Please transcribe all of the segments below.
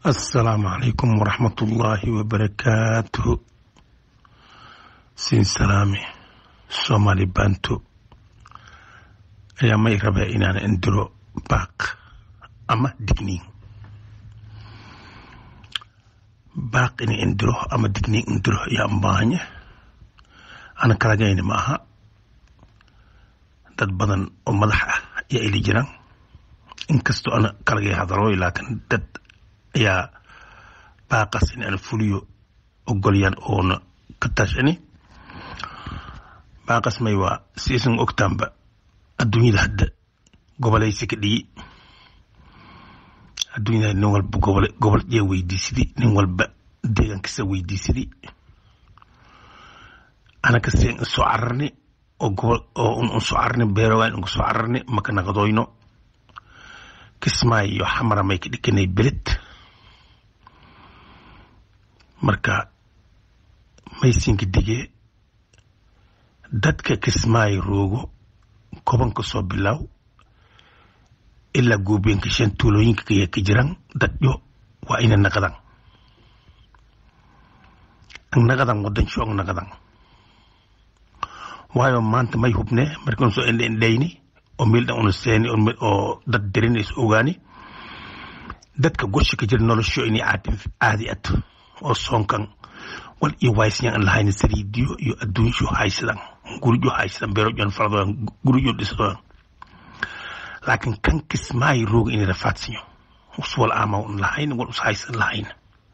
assalaamu calaykum waraxmatullaahi wabarakaatuhu siin salaami soomaali banto ayaa may rabaa inaan indiro baaq ama digniin baaq ina indiro ama digniin indiro ayaa baahanya ana kalagayna ma aha dad badan oo madax ah ayaa ili jiraan inkastoo ana kalagay hadalooy laakiin dad ayaa baaqas in aan fuliyo ogolyaan oona ka tashani baaqas may waa siisan ogtaanba adduunyada hadda gobolaysi ka dhigi adduunyada nin walba gobol gobol yaa weydiisadi nin walba deegaankiisa weydiisadi anaka seen soo cararni oo gobol oo un soo cararni beerogaan un soo cararni maka naqdoyno kismaayo iyo xamara may ka dhikanay beled marka maysinka digee dadka kismaayo roogo kobanka soo bilaaw ilaa goobeenka shan tuulooyinka kaya ka jiran dadyo waa ina naqadan ang naqadan wadan sho ang naqadan waayo maanta may hubne markan soo indhe indhayni oo meel dhan una seeni oo dad dirinays ogaani dadka gosha ka jira nolosho inay caadi at oo soonkan wal iyo waysyan an lahayna saliidiyo iyo adduunsho haysadan gurijo haysadan beerojon faladoyan gurijo dhisadoyan laakiin kan kismaayo rooga inay rafaadsiyo us wal aama un lahayn wal us haysan lahayn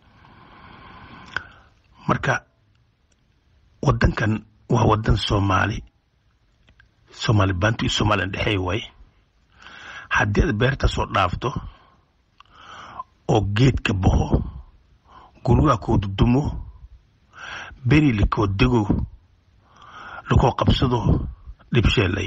marka wadankan waa wadan soomaali soomaali bantu iyo somalilan dhexeey waay haddii aad beerta soo dhaafto oo geedka baxo gurigaa koo dudumo beri lakoo dego lakoo qabsado dhibsheelay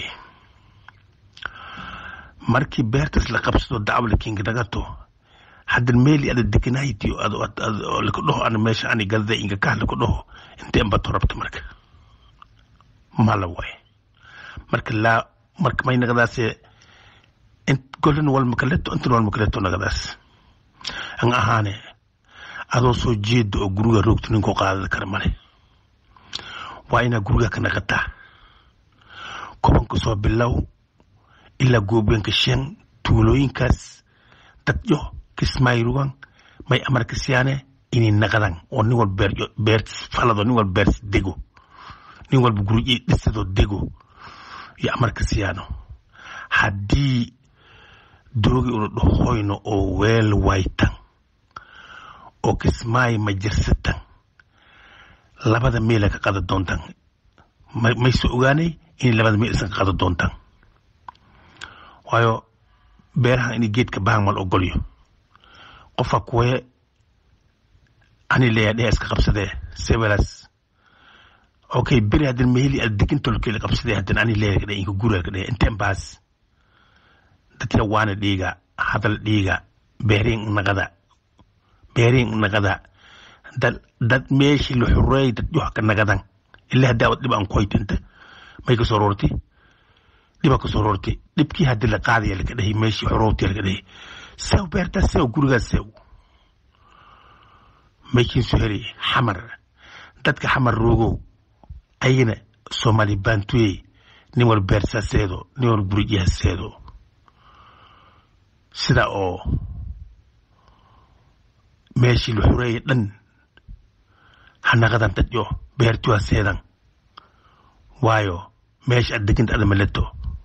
markii beertaas la qabsado dacwalakinga nagato haddan meeli ada deganaytiyo laka dhaho ana meesha ani galda inga kah laka dhaho inteen bato rabta marka mala waay marka laa marka may nagadaase golan walmakaleto intan walmakaleto nagadaas an ahaane adoo soo jeeda oo guriga roogto ninkoo qaadada kara male waa inaa guriga ka naqataa kobanka soo bilow ilaa goobeenka shan tuulooyinkaas dadyo kismaayirugan may amarka siyaane inay naqadan oo nin wal beer beertis falado nin wal beertis dego nin walba guri dhisadoo dego iyo amarka siyaano haddii doogi una dhahoyno oo weel waytan oo kismaayo ma jirsatan labada meela ka qada doontan mayse ogaanay inay labada meel isan ka qada doontan waayo beerahan inay geedka bahan wal ogolyo qofa kuwe ani leeya dhehe iska qabsadee sebelas okay beri haddan meheli ad digintolkeela qabsadee haddan ani leeya ka dhehe inka guriga ka dhehe inteen baas dadka waana dhiiga hadal dhiiga beeriin naqada beeriin naqada dad dad meeshii la xureey dad yox ka nagadan ilaa haddaa wad dhib aan koytanta may kasoo roorti dhiba kasoo roorti dhibkii haddii la qaadaya laka dhahay meeshii xorowtiya laka dhahay sew beertaa sew gurigaas sew maykiinsu heri xamar dadka xamar roogow ayagana soomaali baantuyey nin wal beersaa seedo nin wal gurijaha seedo sida oo meeshii la xureeyay dhan hanaqadan dadyo beertuwa seedan waayo meesha ad deganta ada maleto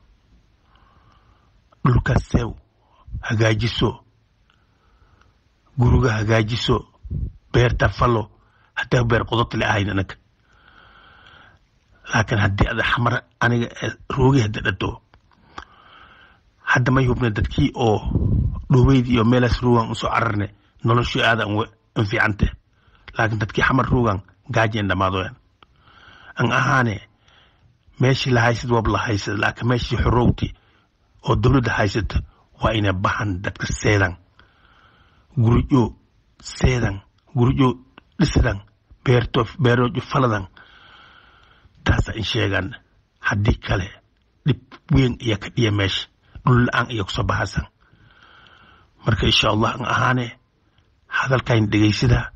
dhulkaas seew hagaajiso guriga hagaajiso beerta falo haddii beer qodobta le ahayn anaga laakiin haddii ada xamar aniga roogi hadda dhato hadda may hubne dadkii oo dhoweydii iyo meelaas ruugan usoo cararne noloshii aada an fiicante laakiin dadkii xamar ruugan gaajeen dhammaadoyan an ahaane meeshii la haysad wab la haysad laakiin meeshii xorowti oo dowladda haysata waa inay bahan dadka seedan gurijo seedan gurijo dhisadan beerto beerojo faladan taasa in sheegan haddii kale dhib weyn ayaa ka dhiya meesha dhul la-aan ayaa kusoo bahasan marka insha allah an ahaane hadalkayn dhegaysada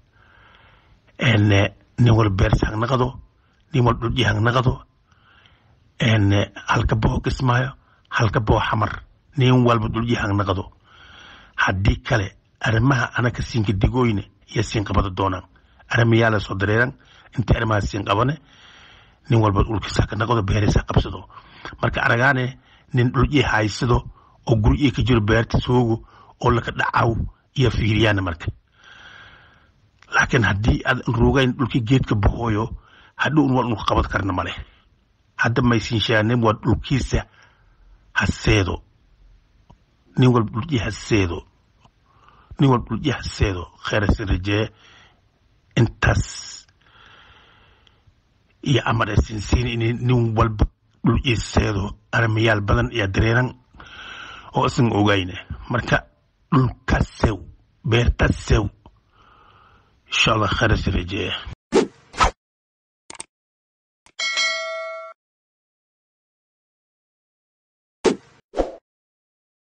nin wal beerta hang naqado nin wal dhulji hang naqado halka boo kismaayo halka boo xamar nin walba dhulji hang naqado haddii kale arrimaha anaka siinka digooyne iyo siin qabada doonaan arrimayaala soo dareeran intii arrimaha siin qabane nin walba dhulkiisa ka naqdo beerisa qabsado marka aragaane nin dhulji haysado oo guryi ka jiro beerta soogo oo laka dhacaw iyo fiiriyaana marka laakiin haddii aad ruugayn dhulkii geedka bohooyo hadhow waa dhulka qabad karna male hadda maysinshaane waa dhulkiisa haseedo nin walba dhulji haseedo nin walba dhulji haseedo kheerasi rajee intaas iyo amar ee siinsiin in nin walba dhulji seedo arrimayaal badan iyo dareeran oo isan ogayne marka dhulka sew beerta sew insha allah kheerasi rajee